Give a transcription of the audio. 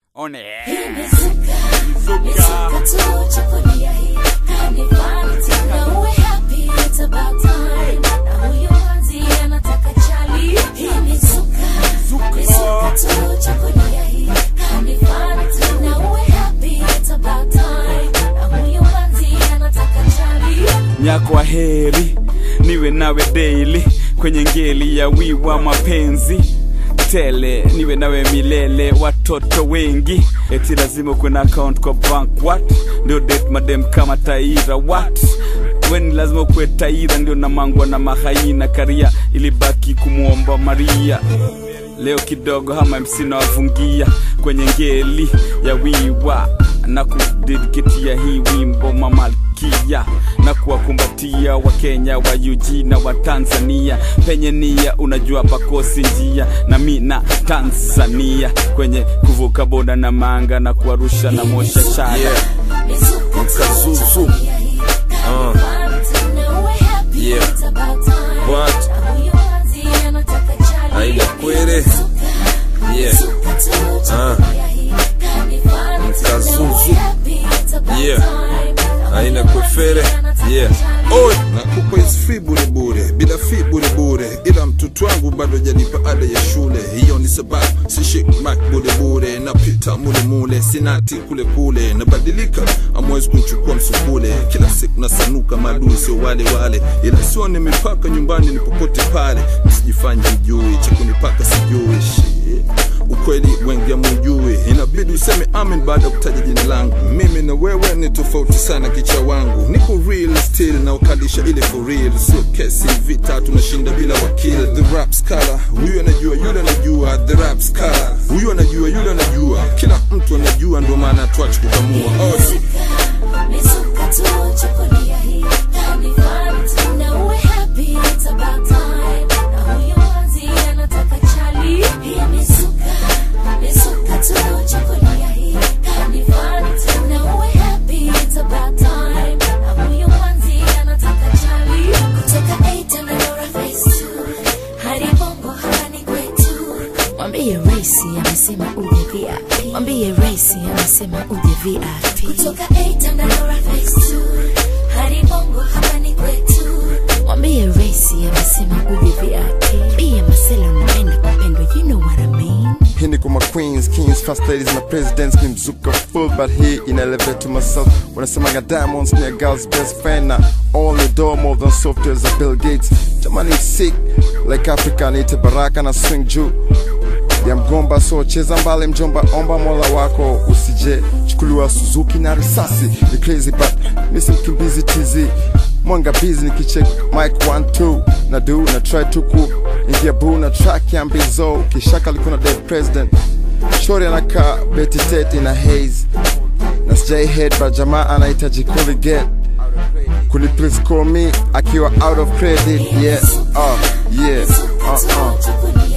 on air. nyakwa heri niwe nawe daily kwenye ngeli ya wiwa mapenzi tele niwe nawe milele watoto wengi eti lazima kuwe na account kwa bank what ndio date madem kama taira what weni lazima kuwe taira ndio namangwa na mahaina karia ilibaki kumwomba maria leo kidogo hama mc nawafungia kwenye ngeli ya wiwa na kudediketia hii wimbo mamalkia na kuwakumbatia wakenya wa UG na wa Tanzania penye nia unajua pakosi njia na mi na Tanzania kwenye kuvuka boda na manga na kuwarusha na mosha shada Yeah. Mkazuzu. Uh. Yeah. What? Aida kwere. Yeah. Uh. Mkazuzu. Yeah. Aina kwefere. Yeah. Oi. nakupa is free bure bure bila fi bure bure ila mtoto wangu bado janipa ada ya shule hiyo ni sababu sishi mak bure bure napita mule mule sinati kule kule nabadilika amwezi kunchukua msukule kila siku nasanuka maadui sio wale wale ila sio ni mipaka nyumbani ni popote pale nisijifanye mjui cha kunipaka sijui Shit ukweli wengi amujui inabidi useme amen baada ya kutaja jina langu mimi na wewe ni tofauti sana kicha wangu niko real still na ukalisha ile for real sio kesi vita tunashinda bila wakil the rap scholar huyu anajua yule anajua the rap scholar huyu anajua yule anajua kila mtu anajua ndio maana tuache kukamua oh, Mwambie Raisi amesema uje VIP. Mwambie Raisi amesema uje VIP. kutoka A Tandarora Phase 2 hadi Bongo hapa ni kwetu. Mwambie Raisi amesema uje VIP. Pia Marcelo naenda kupendwa, you know what I mean. Hii ni kwa ma queens, kings, first ladies na presidents ni mzuka full but hii ina elevate to myself wanasemaga diamonds ni a girl's best friend na all the door more than software za Bill Gates jamani sick like Africa niite baraka na swing juu ya mgomba so cheza mbali mjomba omba mola wako usije chukuliwa Suzuki na risasi ni crazy but misi mkimbizi tizi mwanga busy nikicheck mic 1 2 na do na try to ku ingia boo na track ya mbizo kishaka liko na dead president shori anakaa beti tete na haze na sijai head but jamaa anahitaji kuliget kuni please call me akiwa out of credit yeah uh, yeah uh, uh.